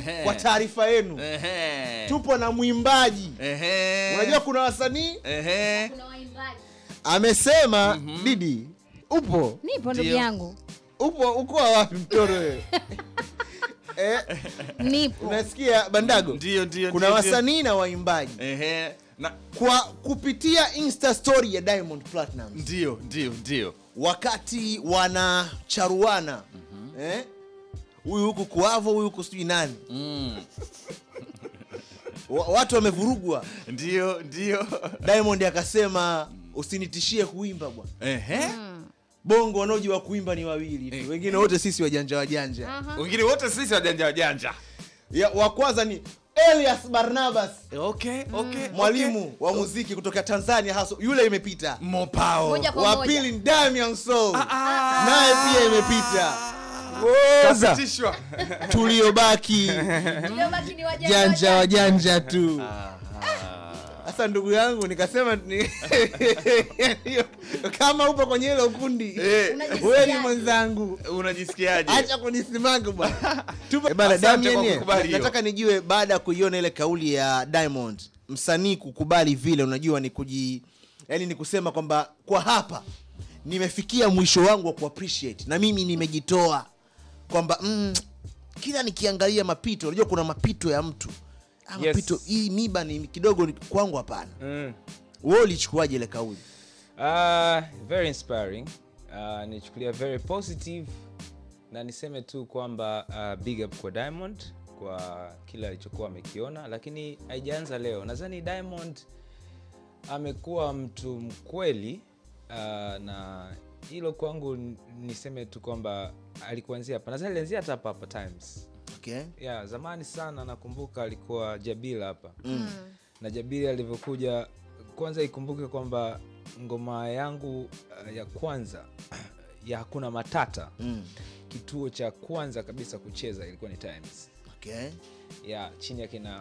Ehe. kwa taarifa yenu Ehe. tupo na mwimbaji Ehe. unajua kuna wasanii Ehe. kuna waimbaji amesema didi upo nipo ndugu Ndio. yangu upo ukoa wapi mtoro wewe eh, nipo unasikia bandago Ndio, ndio, kuna ndio, ndio. wasanii na waimbaji Ehe. Na kwa kupitia insta story ya diamond platinum ndio, ndio, ndio. wakati wanacharuana eh, huyu huku kuavo huyu huku sijui nani Mm. Wa- watu wamevurugwa Ndio, ndio. diamond akasema usinitishie kuimba bwana Ehe. bongo wanaojua kuimba ni wawili tu Eh. wengine wote sisi wajanja wajanja Aha. Wengine wote sisi wajanja wajanja. ya, wa kwanza ni elias barnabas Okay, okay. mwalimu wa muziki kutoka tanzania hasa yule imepita Mopao. Moja kwa wa moja. pili ni damian soul Ah. naye pia imepita Woza. Kasitishwa. tuliobaki Tuliobaki ni wajanja janja wajanja. wajanja tu Aha. sasa ndugu yangu nikasema ni... kama upo kwenye hilo kundi Eh, Unajisikiaje? wewe ni mwenzangu Unajisikiaje? acha kunisimanga bwana Tupo- Eh, bana, Asante Damien, kwa eh, kukubali hiyo. nataka nijue baada ya kuiona ile kauli ya diamond msanii kukubali vile unajua ni kuji yani ni kusema kwamba kwa hapa nimefikia mwisho wangu wa kuappreciate na mimi nimejitoa kwamba mm, kila nikiangalia mapito unajua kuna mapito ya mtu Ah, Yes. mapito hii miba ni kidogo ni kwangu hapana Mm. wewe ulichukuaje ile kauli Uh, very inspiring uh, nichukulia very positive na niseme tu kwamba uh, big up kwa diamond kwa kile alichokuwa amekiona lakini haijaanza leo nadhani diamond amekuwa mtu mkweli uh, na hilo kwangu n- niseme tu kwamba alikuanzia hapa nadhani alianzia hata hapa hapa times okay yeah, zamani sana nakumbuka alikuwa jabila hapa mm. na jabiri alivyokuja kwanza ikumbuke kwamba ngoma yangu uh, ya kwanza ya hakuna matata Mm. kituo cha kwanza kabisa kucheza ilikuwa ni times okay ya chini ya kina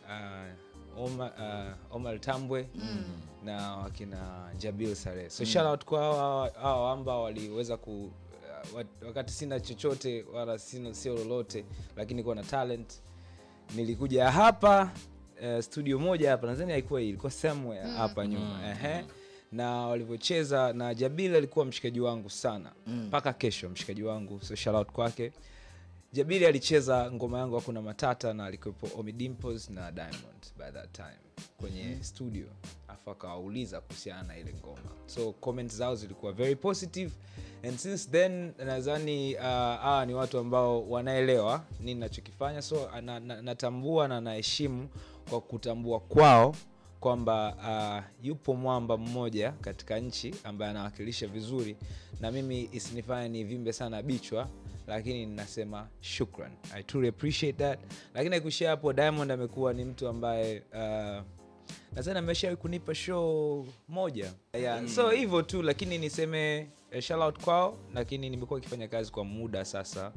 uh, Omar, uh, Omar Tambwe mm. na wakina Jabil Saleh. So mm. shout out kwa hawa hawa ambao waliweza ku uh, wat- wakati sina chochote wala sina sio lolote, lakini kuwa na talent. Nilikuja hapa uh, studio moja hapa nadhani haikuwa hii, ilikuwa somewhere hapa nyuma ehe na walivyocheza na Jabil alikuwa mshikaji wangu sana mpaka kesho, mshikaji wangu, so shout out kwake. Jabiri alicheza ngoma yangu hakuna matata na alikuwepo Omi Dimples na Diamond by that time kwenye studio, afu akawauliza kuhusiana na ile ngoma, so comment zao zilikuwa very positive and since then nadhani uh, hawa ni watu ambao wanaelewa nini nachokifanya, so na, na, natambua na naheshimu kwa kutambua kwao kwamba uh, yupo mwamba mmoja katika nchi ambaye anawakilisha vizuri na mimi isinifanye nivimbe sana bichwa lakini ninasema shukran i truly appreciate that lakini akuishia hapo diamond amekuwa ni mtu ambaye uh, nadhani ameshawahi kunipa show moja yeah. so hivyo tu lakini niseme eh, shout out kwao lakini nimekuwa ikifanya kazi kwa muda sasa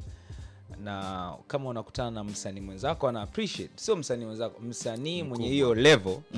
na kama unakutana na msanii mwenzako ana appreciate sio msanii mwenzako msanii mwenye hiyo level